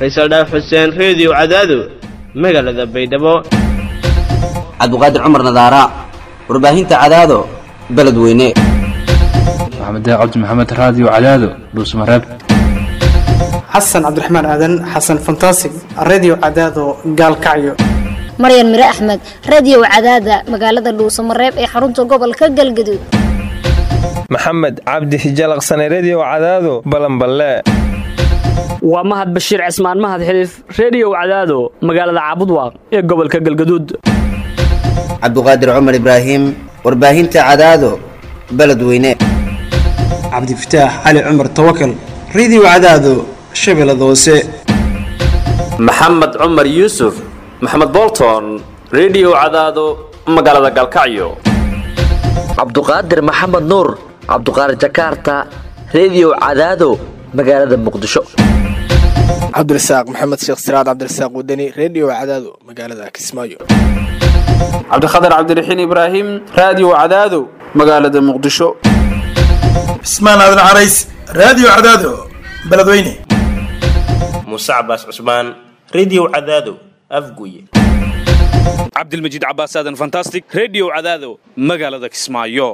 faysal dhaaf xuseen reediyo cadaado magaalada baydhabo cabduqaadir cumar nadaara warbaahinta cadaado beledweyne maxamed cabdi maxamed raadiyo cadaado dhuusmareeb xasan cabdiraxmaan aadan xasan fantasig redio cadaado gaalkacyo maryan mire axmed radio cadaada magaalada dhuusamareeb ee xarunta gobolka galgaduud maxamed cabdi hijalaqsane redio cadaado balanballe waa mahad bashiir cismaan mahad xiliif reediyow cadaado magaalada caabudwaaq ee gobolka galgaduud cabduqaadir cumar ibraahim warbaahinta cadaado beledweyne cabdifataax cali cumar tawakal redio cadaado shabeellada hoose maxamed cumar yuusuf maxamed bolton redio cadaado magaalada galkacyo cabduqaadir maxamed nuur cabduqaadir jakarta redio cadaado magaalada muqdisho cabdirasaaq maxamed sheekh siraad cabdirasaaq wadani redio cadaado magaalada kismaayo cabdikhatar cabdiraxiin ibraahim raadiyo cadaado magaalada muqdisho cismaan aadan carays raadiyo cadaado beledweyne muuse cabaas cusmaan redio cadaado afguye cabdilmajiid cabaas aadan fantastic redio cadaado magaalada kismaayo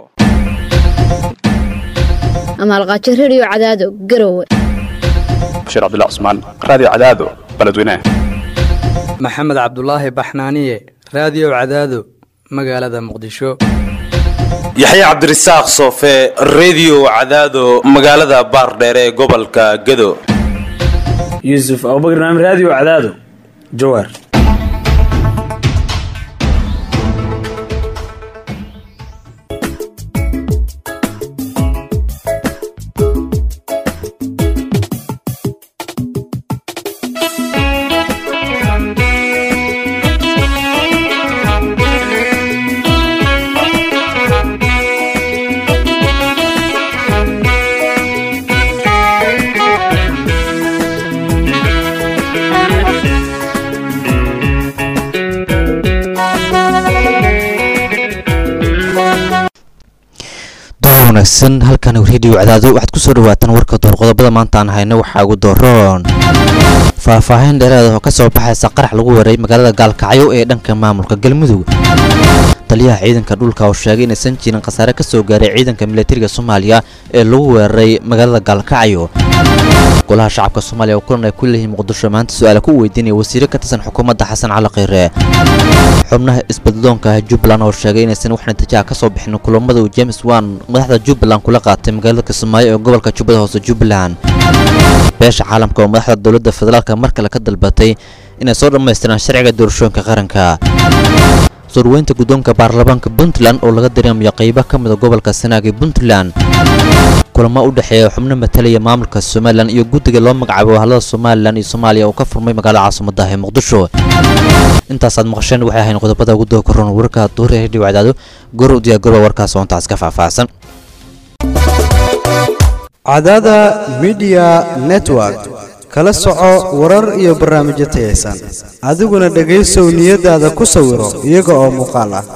amaalqaajo redio cadaado garowe bashiir cabdilla cusmaan raadiyo cadaado beledweyne maxamed cabdulaahi baxnaaniye raadiyo cadaado magaalada muqdisho yaxya cabdirasaaq soofe redio cadaado magaalada baardheere ee gobolka gedo yuusuf abubakr naam raadiyo cadaado jawaar wanaagsan halkan redio cadaado waxaad kusoo dhawaataan warka doorqodobada maanta aan hayno waxaa ugu dooroon faahfaahin dheeraada oo ka soo baxaysa qarax lagu weeray magaalada gaalkacyo ee dhanka maamulka galmudug taliyaha ciidanka dhulka oo sheegay inaysan jirin khasaare ka soo gaaray ciidanka milatariga soomaaliya ee lagu weeraray magaalada gaalkacyo golaha shacabka soomaaliya oo kulan ay ku leeyihiin muqdisho maanta su-aala ku weydiinaya wasiire ka tirsan xukuumadda xasan cali kheyre xubnaha isbadloonka jubbaland oo sheegay inaysan wax natiijaha ka soo bixin kulamada uu james wan madaxda jubbaland kula qaatay magaalada kismaayo ee gobolka jubbada hoose jubbaland beesha caalamka oo madaxda dowladda federaalka mar kale ka dalbatay inay soo dhammaystiraan sharciga doorashooyinka qaranka surweynta guddoonka baarlamaanka puntland oo laga dareemayo qaybo ka mida gobolka sanaag ee puntland kulamo u dhexeeya xubno matalaya maamulka somalilan iyo guddiga loo magacaabo wahalada somalilan iyo soomaaliya oo ka furmay magaalada caasimaddaah ee muqdisho intaasaad maqasheen waxay ahayn qodobada ugu doo koron warka duur ee redhiw cadaado gor u diyaagoroba warkaas oo intaas ka faahfaahsan cadaada midiya network kala soco warar iyo barnaamijyo tayaysan adiguna dhegaysow niyadaada ku sawiro iyaga oo muuqaal ah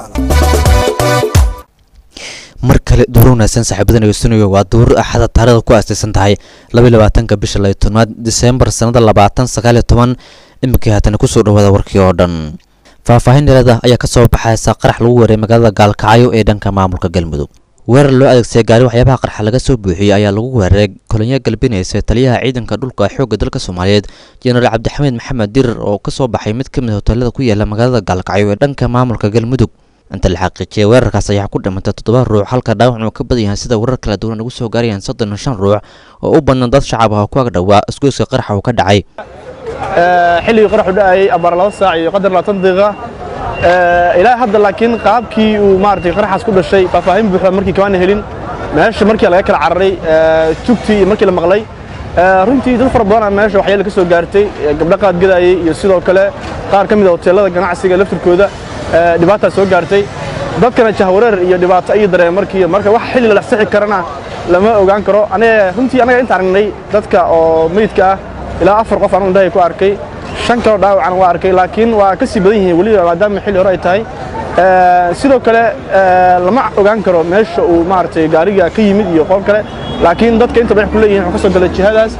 mar kale duur wanaagsan saaxiibadan egeysanayo waa duur axada taarikhda ku aastaysan tahay labaatanka bisha layo tobnaad diseembar sannada labaatan sagaaliyo toban iminkii haatana kusoo dhawaada warkii oo dhan faahfaahin dheeraada ayaa ka soo baxaysa qarax lagu weeray magaalada gaalkacyo ee dhanka maamulka galmudug weerar loo adeegsaday gaari waxyaabaha qarxa laga soo buuxiyey ayaa lagu weeraray kolonyo galbinaysa taliyaha ciidanka dhulka xoogga dalka soomaaliyeed jenaraal cabdixamiid maxamed dirir oo ka soo baxay mid ka mid hoteelada ku yaala magaalada gaalkacyo ee dhanka maamulka galmudug inta la xaqiijiyay weerarkaas ayaa ku dhimantay toddoba ruux halka dhaawac uu ka badan yahay sida warar kala duwan ugu soo gaarayaan soddon iyo shan ruux oo u badnaan dad shacab ah oo ku agdhowaa isgoyska qaraxa uu ka dhacay xilligii qaraxu dhacayay abaar laba saac iyo qadar labaatan daqiiqa ilaa hadda laakiin qaabkii uu maaragtay qaraxaas ku dhashay faahfaahin buuxda markii kamaana helin meesha markii laga kala cararay tugtii iyo markii la maqlay runtii dad fara badanaa meesha waxyaala ka soo gaartay gabdho qaad gadayay iyo sidoo kale qaar ka mid a hoteelada ganacsiga laftirkooda dhibaataa soo gaartay dadkana jahwareer iyo dhibaato ayay dareen markii marka wax xilli la sixi karana lama ogaan karo aniga runtii anaga inta aragnay dadka oo meydka ah ilaa afar qof anu indhahay ku arkay shan kaloo dhaawacana waa arkay laakiin waa ka sii badan yihiin weliba maadaama xilli hore ay tahay sidoo kale lama ogaan karo meesha uu maaragtay gaariga ka yimid iyo qof kale laakiin dadka inta badan ku leeyihiin wuxuu ka soo galay jihadaas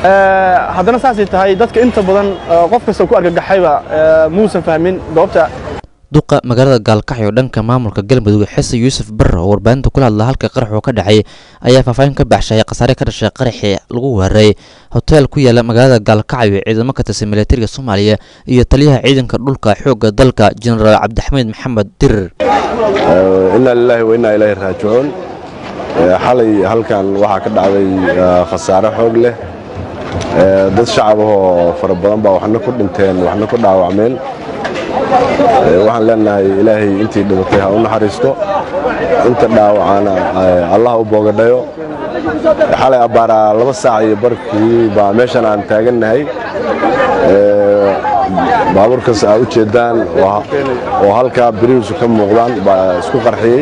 haddana saasay tahay dadka inta badan qof kasta ku argagaxayba muusan fahmin goobta duqa magaalada gaalkacyo dhanka maamulka galmudug xise yuusuf barre oo warbaahinta kula hadla halka qarax oo ka dhacay ayaa faahfaahin ka baxshay khasaare ka dhashay qaraxii lagu weeraray hoteel ku yaala magaalada gaalkacyo ciidamo ka tirsan militariga soomaaliya iyo taliyaha ciidanka dhulka xoogga dalka jenaraal cabdixamiid maxamed dirir inaa lilaahi wa innaa ilaahi raajicuun xalay halkan waxaa ka dhacday khasaare xoog leh dad shacab ahoo fara badan baa waxna ku dhinteen waxna ku dhaawacmeen waxaan leenahay ilaahay intii dhibatay ha u naxariisto inta dhaawacana allah u boogadhayo xalay abbaaraa laba saac iyo barkii baa meeshan aan taagannahay baabuurkaas aa u jeeddaan oo halkaa birihiisu ka muuqdaan baa isku qarxiyey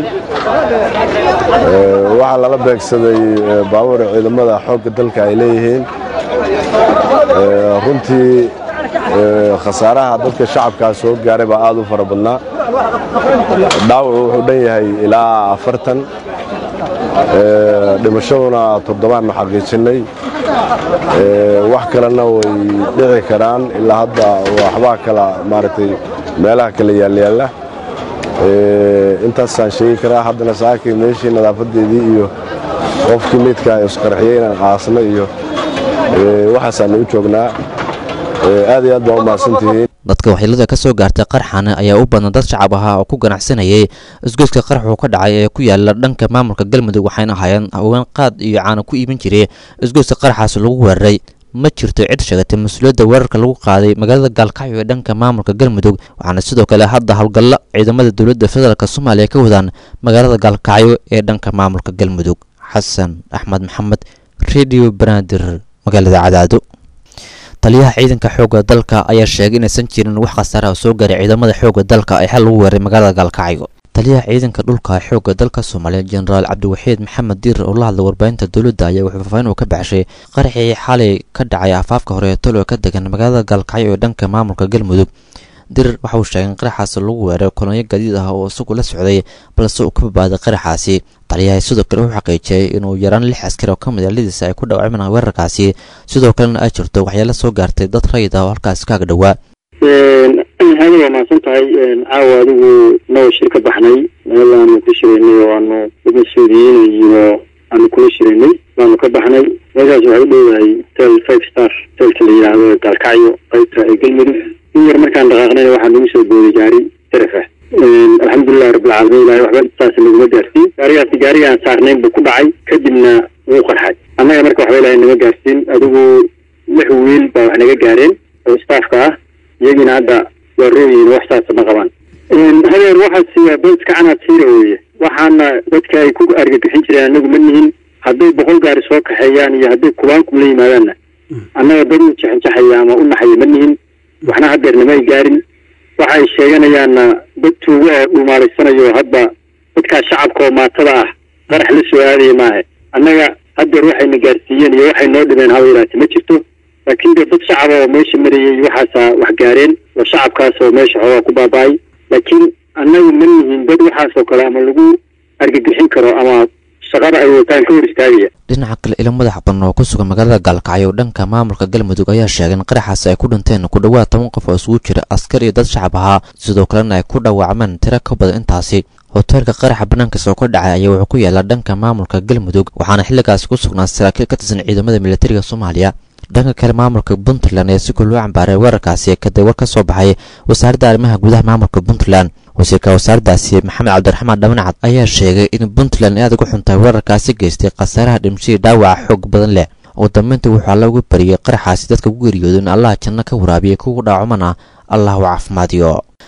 waxaa lala beegsaday baabuur ciidamada xoogga dalka ay leeyihiin runtii khasaaraha dadka shacabkaa soo gaaray baa aad u fara badnaa dhaawacu wuxuu dhan yahay ilaa afartan dhimashaduna toddobaannu xaqiijinnay wax kalena way dhici karaan ilaa hadda waxbaa kala maaragtay meelaha kala yaalyaalla intaasaan sheegi karaa haddana saakay meeshii nadaafadeedii iyo qofkii meydkaa isqarxiyey inaan aasno iyo waxaasaanu u joognaa aad iyo aad baa u mahadsantihiin dadka waxyeelada ka soo gaartay qarxan ayaa u badan dad shacab ahaa oo ku ganacsanayay isgoyska qaraxuu ka dhacay ee ku yaala dhanka maamulka galmudug waxayna ahaayeen haween qaad iyo caana ku iibin jiray isgoyska qaraxaas lagu weeraray ma jirto cid sheegatay mas-uuliyadda weerarka lagu qaaday magaalada gaalkacyo ee dhanka maamulka galmudug waxaana sidoo kale hadda howlgallo ciidamada dowladda federaalk soomaaliya ka wadaan magaalada gaalkacyo ee dhanka maamulka galmudug xasan axmed maxamed redio banaadir magaalada cadaado taliyaha ciidanka xoogga dalka ayaa sheegay inaysan jirin wax khasaara oo soo gaaray ciidamada xoogga dalka ee xal lagu weeray magaalada gaalkacyo taliyaha ciidanka dhulka xoogga dalka soomaaliya jenaraal cabdiwaxiid maxamed diir oo la hadlay warbaahinta dowladda ayaa wuxuu faahfaahin uu ka baxshay qaraxii xalay ka dhacay afaafka hore ee tolo ka degan magaalada gaalkacyo ee dhanka maamulka galmudug dirir waxa uu sheegay in qaraxaasi lagu weeray kolonyo gadiid ah oo isagu la socday balse uu ka badbaaday qaraxaasi taliyaha sidoo kale wuxuu xaqiijiyey inuu yaraan lix askari oo ka mid a lidiisa ay ku dhaawacmeen weerarkaasi sidoo kalena ay jirto waxyaalo soo gaartay dad rayid ah oo halkaasi kaaga dhowaa hada waa mahadsan tahay caawa adigu noo shir ka baxnay meel aanu ku shiraynay oo aanu dad mas-uuliyiin iyo aanu kula shiraynay baanu ka baxnay meeshaas waxay u dhowahay hotel five star hotelka la yidhaahdo gaalkacyo qaybta ee galmudug in yar markaan dhaqaaqnayna waxaa nagu soo booday gaari taraf ah alxamdulilahi rabbilcaalamiin ilahay waxba saas naguma gaarsiin gaarigaasi gaarigaan saarnayn buu ku dhacay kadibna wuu qarxay annaga marka waxba ilahay nama gaarsiin adigu lix wiil baa wax naga gaareen oo staafka ah iyagiina hadda waa rooyiin wax saasa ma qabaan hadeer waxaasi waa boodka canaad siira weeye waxaana dadka ay ku argagixin jireen annagu ma nihin hadday boqol gaari soo kaxeeyaan iyo hadday kubaanku la yimaadaanna annaga dad u jexinjaxaya ama u naxaya ma nihin waxna hadeer nama ay gaarin waxa ay sheeganayaanna dad tuugo oo dhumaalaysanayoo hadda dadkaa shacabka oo maatada ah qarax la soo aadaya maaha annaga hadeer waxayna gaarsiiyeen iyo waxay noo dhibeen haba yaraate ma jirto laakiin dee dad shacaba oo meesha marayay waxaasaa wax gaareen oo shacabkaas oo meesha xoogaa ku baaba'ay laakiin annagu ma nihin dad waxaas oo kale ama lagu argagixin karo ama shaqada ay wataan ka hor istaagaya dhinaca kale ilo madax badan oo ku sugan magaalada gaalkacyo dhanka maamulka galmudug ayaa sheegay in qaraxaasi ay ku dhinteen ku dhowaad toban qof oo isugu jira askar iyo dad shacab ahaa sidoo kalena ay ku dhaawacmeen tiro ka badan intaasi hoteelka qaraxa banaankiisa oo ka dhacay ayaa wuxuu ku yaallaa dhanka maamulka galmudug waxaana xilligaasi ku sugnaa saraakiil ka tirsan ciidamada militariga soomaaliya dhanka kale maamulka puntland ayaa si kul loo cambaaray weerarkaasi kadib war ka soo baxay wasaaradda arrimaha gudaha maamulka puntland wasiirka wasaaraddaasi maxamed cabdiraxmaan dhabancad ayaa sheegay in puntland aad uga xuntahay weerarkaasi geystay khasaaraha dhimashadii dhaawaca xoog badan leh ugu dambeyntii wuxuu alla uga bariyey qaraxaasi dadka ku geeriyooda in allaha janno ka waraabiya kugu dhaacumana allah u caafimaadiyo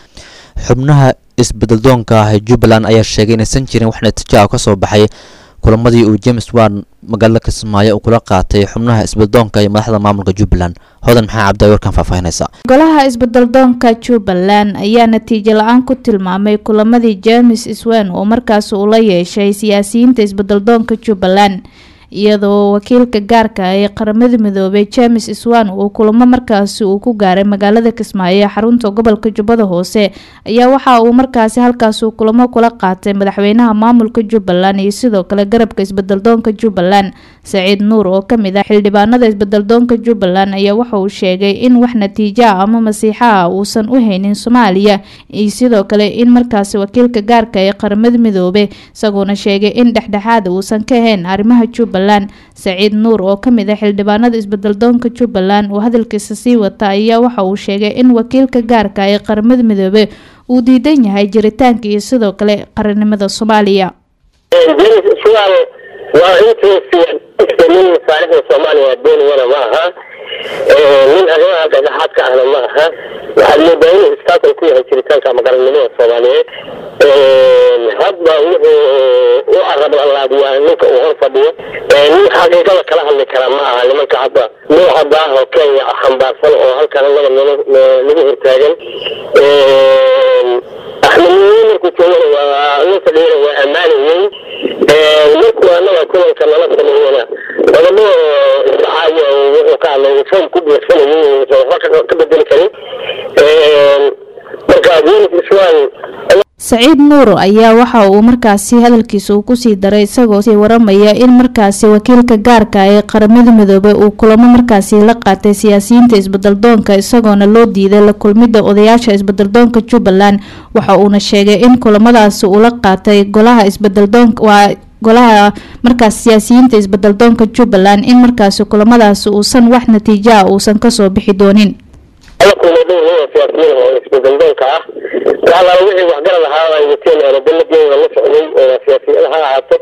xubnaha isbedeldoonka ah ee jubbaland ayaa sheegay inaysan jirin wax natiijo ah ka soo baxay kulamadii uu james wan magaalada kismaayo uu kula qaatay xubnaha isbeddoonka iyo madaxda maamulka jubbaland hodan maxaa cabdi warkan faahfaahinaysa golaha isbeddeldoonka jubbaland ayaa natiijo la-aan ku tilmaamay kulamadii james iswan oo markaas uu la yeeshay siyaasiyiinta isbeddeldoonka jubbaland iyadoo wakiilka gaarka ah ee qaramada midoobay james iswan uu kulamo markaasi uu ku gaaray magaalada kismaayo ee xarunta gobolka jubbada hoose ayaa waxa uu markaasi halkaas uu kulamo kula qaatay madaxweynaha maamulka jubbaland iyo sidoo kale garabka isbedeldoonka jubbaland saciid nuur oo kamid ah xildhibaanada isbedeldoonka jubbaland ayaa waxa uu sheegay in wax natiijo ah ama masiixa ah uusan u haynin soomaaliya iyo sidoo kale in markaasi wakiilka gaarka ee qaramada midoobe isagoona sheegay in dhexdhexaada uusan ka ahayn arrimaha jubbaland saciid nuur oo kamid ah xildhibaanada isbedeldoonka jubbaland oo hadalkiisa sii wata ayaa waxa uu sheegay in wakiilka gaarka ee qaramada midoobe uu diidan yahay jiritaanka iyo sidoo kale qarannimada soomaaliya waa intuusi nin masaalixda soomaaliya doonayana ma aha nin arrimaha dhexdhexaadka ahna ma aha waxaad moodaa inuu istaakal ku yahay jiritaanka ama qarannimada soomaaliyeed hadba wuxuu u arabalaadiyaa ninka uu hor fadhiyo nin xaqiiqada kala hadli kara ma aha nimanka hadda nooca daah oo kenya xambaarsan oo halkan annaga nagu hortaagan axmedniye markuu joogana waa nin fadhiyana waa ammaanayey markuu annaga kulanka nala sameeyana qodobbo isdhacaayo wuxuu ka hadlay foom ku buuxsanayay uusan waxba ka bedeli karin marka yunis iswan saciid nuur ayaa waxa uu markaasi hadalkiisa uu kusii daray isagoo sii waramaya in markaasi wakiilka gaarka ee qaramada midoobay uu kulamo markaasi la qaatay siyaasiyiinta isbedeldoonka isagoona loo diiday la kulmida odayaasha isbedeldoonka jubbaland waxa uuna sheegay in kulamadaasi uu la qaatay golaha isbedeldoonka waa golaha markaas siyaasiyiinta isbedeldoonka jubbaland in markaasi kulamadaasi uusan wax natiijo ah uusan kasoo bixi doonin ala kulmay dhowr nin oo siyaasiyiin oo isbedeldoonka ah waxalaala wixii waxgarad ahaa ay wateen ama daladeeda la socday oo siyaasiyada ha ahaato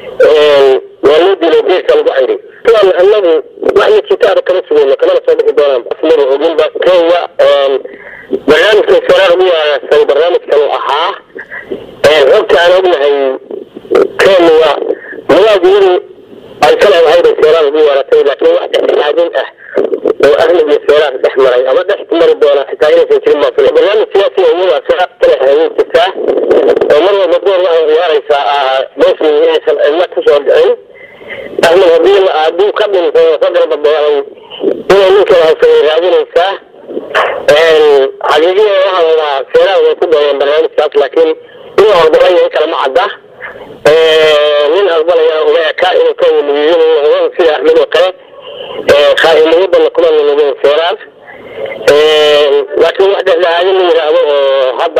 waa loo dilay geeska lagu cayray kuwan annagu wax natiitaada kama sugayno kamana soo bixi doonaan asmada oginba kenya barnaamijkan saraar ugu wanaagsan barnaamijkan uu ahaa xogta aan ognahay kenya madaagiyadu ay ka leedahay bay seeraar ugu yeeratay laakiin wax dhexdhexaadin ah oo ahmed iyo seeraar dhex maray ama dhex mari doona xitaa inaysan jirin baa filay barnaamij siyaasi oo iyadaa seeraar ka leedahay way jirtaa oo mar walba door waxay ciyaaraysaa meeshii inaysan cidla kusoo dhicin ahmed haddii hadduu ka dhinto ka garbabeelay inay ninkan haysanay raadinaysaa xaqiiqiya waxaa la dhahaa seeraar way ku dayeen barnaamijkaas laakiin in la aqbalaya in kale ma cadda nin aqbalaya uma eka inuu ka weliyiinayo sida axmed oo kale khaaimniyo badan kuma nunugeen seeraar laakiin wax dhexdhexaadin la yidhaahdo oo hadda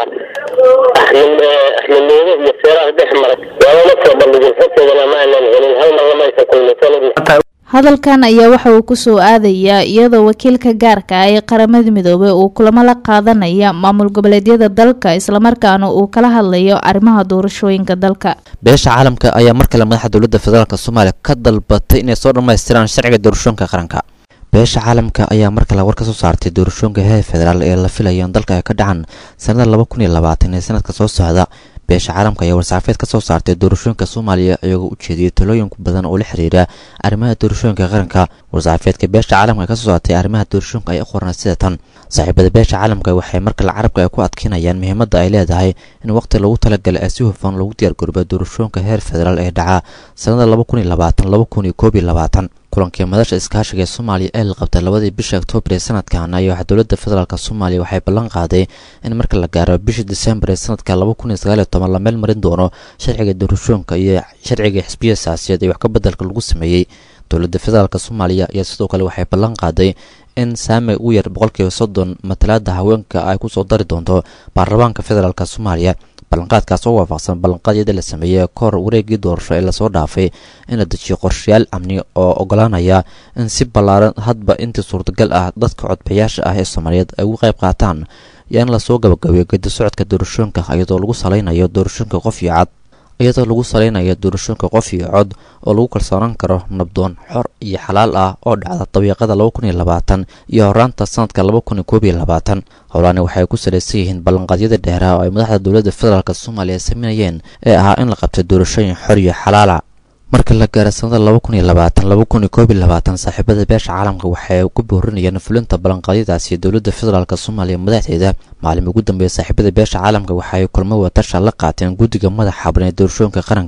axmed axmednimo iyo seeraar dhex maray loolama soo bandhigin xogteedana ma aanan helin hal mar lama aysan kulmaysan hadalkan ayaa waxa uu kusoo aadayaa iyadoo wakiilka gaarka ah ee qaramada midoobey uu kulamo la qaadanaya maamul goboleedyada dalka islamarkaana uu kala hadlayo arrimaha doorashooyinka dalka beesha caalamka ayaa mar kale madaxa dowladda federaalk soomaaliya ka dalbatay inay soo dhammaystiraan sharciga doorashooyinka qaranka beesha caalamka ayaa mar kale war ka soo saartay doorashooyinka heer federaal ee la filayo in dalka ay ka dhacaan sanada laba kun iyo labaatan ee sanadka soo socda beesha caalamka ayaa war-saxaafeed ka soo saartay doorashooyinka soomaaliya iyagoo u jeediyey talooyin badan oo la xiriira arrimaha doorashooyinka qaranka war-saxaafeedka beesha caalamka ka soo saartay arrimaha doorashooyinka ay qorna sida tan saaxiibada beesha caalamka waxay markale carabka ay ku adkeynayaan muhiimadda ay leedahay in waqti lagu talagalay ee si hufan lagu diyaargarooba doorashooyinka heer federaal ee dhaca sanada laba kun iyo labaatan laba kun iyo koob iyo labaatan kulankii madasha iskaashiga ee soomaaliya ee la qabtay labadii bisha oktoobar ee sanadkan ayaa waxaa dowladda federaalk soomaaliya waxay ballan qaaday in marka la gaaro bishii disembar ee sanadka laba kun iyo sagaal iyo toban la meel marin doono sharciga doorashooyinka iyo sharciga xisbiya siyaasiyeed ee wax ka bedelka lagu sameeyey dowladda federaalk soomaaliya ayaa sidoo kale waxay ballan qaaday in saami ugu yar boqolkiiba soddon matalaada haweenka ay kusoo dari doonto baarlamaanka federaalk soomaaliya ballanqaadkaas oo waafaqsan ballanqaadyada la sameeyey kahor wareegii doorasho ee lasoo dhaafay in la dejiyo qorshayaal amni oo ogolaanaya in si ballaaran hadba intii suurtagal ah dadka codbayaasha ah ee soomaaliyeed ay uga qayb qaataan iyo in lasoo gabagabeeyo gedi socodka doorashooyinka iyadoo lagu salaynayo doorashooyinka qof iyo cad iyadoo lagu salaynayo doorashooyinka qof iyo cod oo lagu kalsoonaan karo nabdoon xor iyo xalaal ah oo dhacda dabiiqada laba kun iyo labaatan iyo horaanta sanadka laba kun iyo koob iyo labaatan howlaani waxay ku salaysan yihiin ballanqaadyada dheeraha oo ay madaxda dowladda federaalk soomaaliya sameynayeen ee ahaa in la qabtay doorashooyin xor iyo xalaala marka la gaaro sanada laba kun iyo labaatan laba kun iyo koob iyo labaatan saaxiibada beesha caalamka waxay ku boorinayaan fulinta ballanqaadyadaasi dowladda federaalk soomaaliya madaxdeeda maalin ugu dambeeya saaxiibada beesha caalamka waxay kulmo watasha la qaateen guddiga madaxa xaban ee doorashooyinka qaranka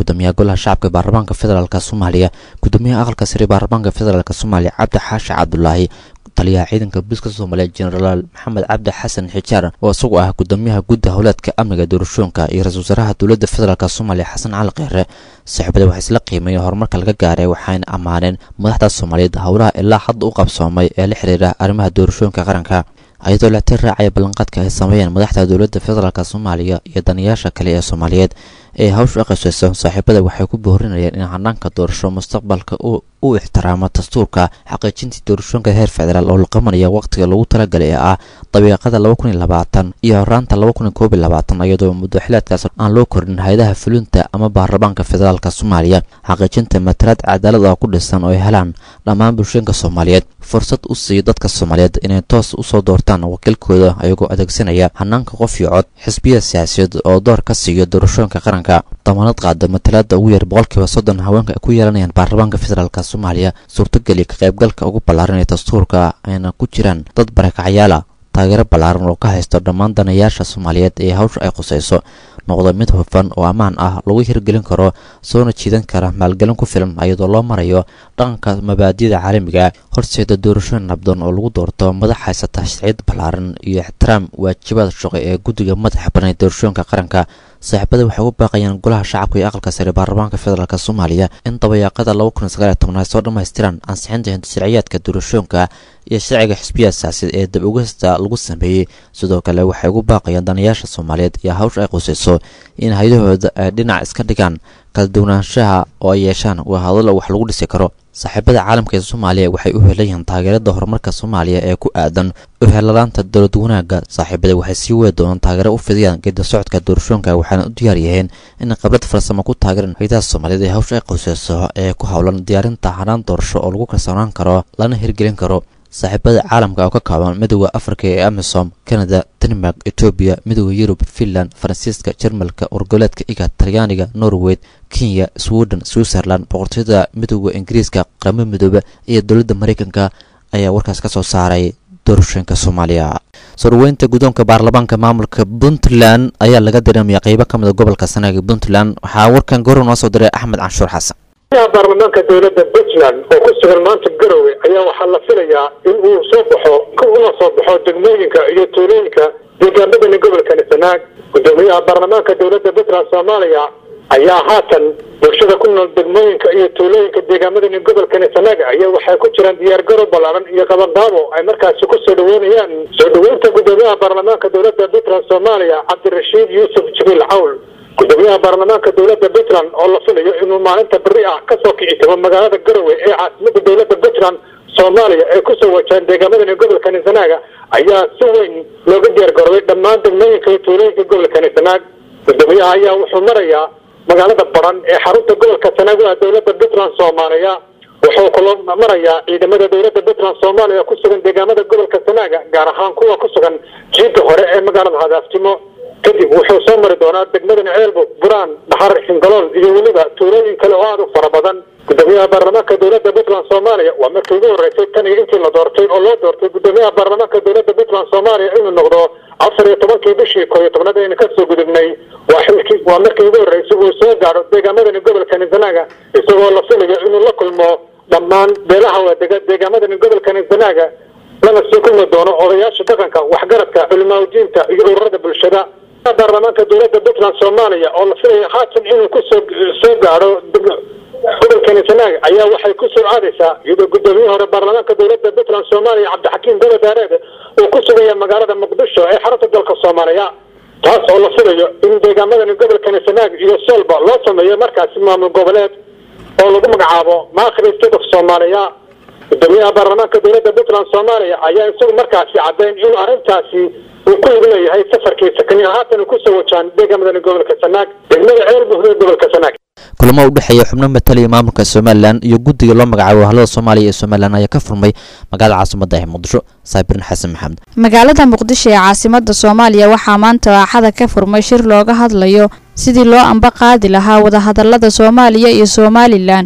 gudoomiyaha golaha shacabka baarlamaanka federaalk soomaaliya gudoomiyaha aqalka sare baarlamaanka federaalk soomaaliya cabdi xaashi cabdulaahi taliyaha ciidanka booliska soomaaliya jenaraal maxamed cabdi xasan xijaar oo isagu ah gudoomiyaha gudda howleedka amniga doorashooyinka iyo ra-isul wasaaraha dowladda federaalk soomaaliya xasan cali kheyre saaxiibada waxaa isla qiimeeyeen horumarka laga gaaray waxayna ammaaneen madaxda soomaaliyeed howlaha ilaa hadda u qabsoomay ee la xiriira arrimaha doorashooyinka qaranka ayadoo latin raacaya ballanqaadka ay sameeyeen madaxda dowladda federaalk soomaaliya iyo danayaasha kale ee soomaaliyeed ee hawsha u qasayso saaxiibada waxay ku boorinayeen in hanaanka doorasho mustaqbalka u ixtiraamo dastuurka xaqiijintii doorashooyinka heer federaal oo la qabanaya wakhtiga lagu talagalay ee ah dabiiqada laba kun iyo labaatan iyo horaanta laba kun iyo koob iyo labaatan iyadoo muddo xileedkaas aan loo kordhin hay-adaha fulinta ama baarlamaanka federaalk soomaaliya xaqiijinta matalaad cadaalad oo ku dhisan oo ay helaan dhammaan bulshooyinka soomaaliyeed fursad u siiyo dadka soomaaliyeed inay toos usoo doortaan wakiilkooda ayagoo adeegsanaya hanaanka qof iyo cod xisbiya siyaasiyeed oo door ka siiyo doorashooyinka qaranka damaanad qaada matalaada ugu yar boqolkiiba soddon haweenka ay ku yeelanayaan baarlamaanka federaalk soomaaliya suurtogeliya ka qaybgalka ugu ballaaran ee dastuurka ayna ku jiraan dad barakacyaala taageero ballaaran oo ka haysto dhammaan danayaasha soomaaliyeed ee hawsha ay khusayso noqdo mid hufan oo ammaan ah lagu hirgelin karo soona jiidan kara maalgelin ku filan iyadoo loo marayo dhaqanka mabaadida caalamiga horseeda doorashooyin nabdoon oo lagu doorto madax haysata sharciyad ballaaran iyo ixtiraam waajibaad shaqo ee guddiga madaxa banay doorashooyinka qaranka saaxiibada waxay u baaqayaan golaha shacabka iyo aqalka sare baarlamaanka federaalk soomaaliya in dabayaaqada laba kun iyo sagaal iyo toban ay soo dhammaystiraan ansixinta hindisharciyaadka doorashooyinka iyo sharciga xisbiya siyaasiyaed ee dab ogasta lagu sameeyey sidoo kale waxay ugu baaqayaan danayaasha soomaaliyeed iyo hawsha ay qusayso in hay-adahooda ay dhinac iska dhigaan kala duwanaanshaha oo ay yeeshaan waa hadallo wax lagu dhisi karo saaxiibada caalamka ee soomaaliya waxay u helayaan taageerada horumarka soomaaliya ee ku aadan u heladaanta dowlad wanaagga saaxiibada waxay sii wadi doonaan taageero u fidiyaan geeda socodka doorashooyinka waxaana u diyaar yihiin inay khibrad farsamo ku taageeraan hay-adaha soomaaliyeed ee hawsha ay qusayso ee ku howlan diyaarinta hanaan doorasho oo lagu kalsoonaan karo lana hirgelin karo saaxiibada caalamka oo ka kooban midooda afrika ee amisom canada denmark etoobiya midooda yurub finland faransiiska jarmalka wargoleedka iga talyaaniga norway kenya sweden switzerland boqortooyada midooda ingiriiska qaramada midoobe iyo dowladda mareykanka ayaa warkaas ka soo saaray doorashooyinka soomaaliya soo dhaweynta guddoonka baarlamaanka maamulka puntland ayaa laga dareemaya qeybo ka mid a gobolka sanaag ee puntland waxaa warkan goor noo soo diray axmed canshuur xasan baarlamaanka dowladda puntland oo ku sugan maanta garowe ayaa waxaa la filayaa in uu soo baxo una soo baxo degmooyinka iyo tuulooyinka deegaanadani gobolkani sanaag gudoomiyaha baarlamaanka dowladda puntland soomaaliya ayaa haatan bulshada ku nool degmooyinka iyo tuulooyinka deegaamadani gobolkani sanaag ayaa waxay ku jiraan diyaargarow ballaaran iyo qabanqaabo ay markaasi ku soo dhaweynayaan soo dhaweynta gudoomiyaha baarlamaanka dowladda puntland soomaaliya cabdirashiid yuusuf jibriil cawl gudoomiyaha baarlamaanka dowladda puntland oo la filayo inuu maalinta beri ah kasoo kici tago magaalada garowe ee caasimada dowladda puntland soomaaliya ee kusoo wajahan deegaamadani gobolkani sanaaga ayaa si weyn looga diyaargaroway dhammaan degmooyinka iyo tuulooyinka gobolkani sanaag gudoomiyaha ayaa wuxuu marayaa magaalada baran ee xarunta gobolka sanaag u ah dowladda puntland soomaaliya wuxuu kula marayaa ciidamada dowladda puntland soomaaliya ku sugan deegaamada gobolka sanaaga gaar ahaan kuwa ku sugan jiidda hore ee magaalada hadaafnimo kadib wuxuu soo mari doonaa degmadan ceelbo buraan dhaxar xingalool iyo weliba tuulooyin kale oo aad u fara badan gudoomiyaha baarlamaanka dowladda puntland soomaaliya waa markii ugu horeysay tan iyo intii la doortay oo loo doortay gudoomiyaha baarlamaanka dowladda puntland soomaaliya inuu noqdo afar iyo tobankii bishii koo iyo tobnaad aynu kasoo gudubnay waa xilkii waa markii ugu horeysay uu soo gaadho deegaamadani gobolkani sanaaga isagoo la filayo inuu la kulmo dhammaan beelaha waadega deegaamadani gobolkani sanaaga lana sii kulmi doono odayaasha dhaqanka waxgaradka culimaadudiinta iyo ururada bulshada baarlamaanka dowladda puntland soomaaliya oo la filaya haatan inuu kusoo soo gaadho gobolkani sanaag ayaa waxay ku soo aadaysaa iyadoo gudoomiyihii hore baarlamaanka dowladda puntland soomaaliya cabdixakiim dole daareed uu ku sugaya magaalada muqdisho ee xarunta dalka soomaaliya taas oo la filayo in deegaamadani gobolkani sanaag iyo soolba loo sameeyo markaasi maamul goboleed oo lagu magacaabo maakhri state of soomaaliya gudoomiyaha baarlamaanka dowladda puntland soomaaliya ayaa isagu markaasi caddayn inuu arrintaasi uu ku lug leeyahay safarkiisa kani haatan uu kusoo wajaan deegamadani gobolka sanaag degmada ceelbuhda gobolka sanaag kulamo u dhexeeya xubno mataliya maamulka somalilan iyo guddiga loo magacaabo wahalada soomaaliya ee somalilan ayaa ka furmay magaalada caasimada ee muqdisho saabirin xasan maxamed magaalada muqdisho ee caasimada soomaaliya waxaa maanta axada ka furmay shir looga hadlayo sidii loo amba qaadi lahaa wadahadalada soomaaliya iyo somalilan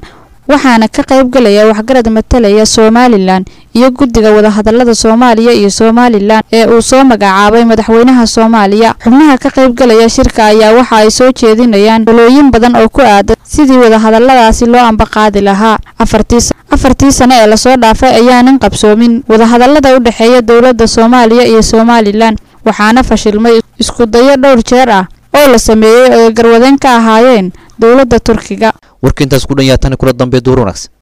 waxaana ka qaybgalaya waxgarad matalaya somalilan iyo guddiga wadahadalada soomaaliya iyo somalilan ee uu soo magacaabay madaxweynaha soomaaliya xubnaha ka qaybgalaya shirka ayaa waxa ay soo jeedinayaan talooyin badan oo ku aadan sidii wadahadaladaasi loo ambaqaadi lahaa afartii sane ee lasoo dhaafay ayaanan qabsoomin wadahadalada u dhexeeya dowladda soomaaliya iyo somalilan waxaana fashilmay iskudayo dhowr jeer ah oo la sameeyey oo ay garwadeen ka ahaayeen dowladda turkiga warka intaas ku dhan yaa tani kula dambe duur wanaagsan